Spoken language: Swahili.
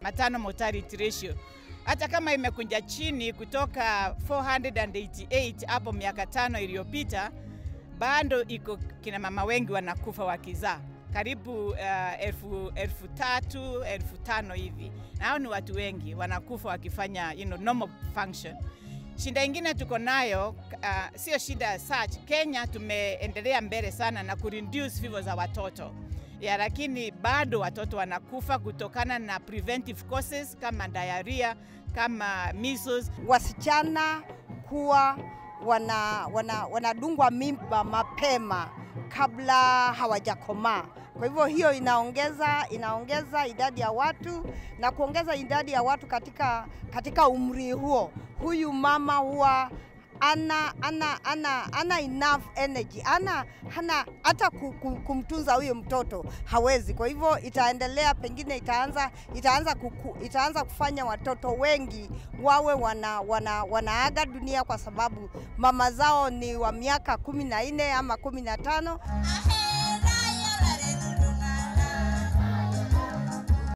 maternal mortality ratio. Hata kama imekunja chini kutoka 488 hapo miaka tano iliyopita, bado iko kina mama wengi wanakufa wakizaa karibu uh, elfu, elfu tatu elfu tano hivi, na hao ni watu wengi wanakufa wakifanya you know, normal function. Shida ingine tuko nayo uh, sio shida ya such. Kenya tumeendelea mbele sana na kureduce vifo za watoto ya, lakini bado watoto wanakufa kutokana na preventive causes kama diarrhea, kama measles. Wasichana kuwa wana, wana, wanadungwa mimba mapema kabla hawajakomaa. Kwa hivyo hiyo inaongeza inaongeza idadi ya watu na kuongeza idadi ya watu katika, katika umri huo. Huyu mama huwa ana, ana, ana, ana enough energy ana hana hata kumtunza huyo mtoto hawezi. Kwa hivyo itaendelea, pengine itaanza itaanza, kuku, itaanza kufanya watoto wengi wawe wana, wana, wanaaga dunia kwa sababu mama zao ni wa miaka kumi na nne ama kumi na tano.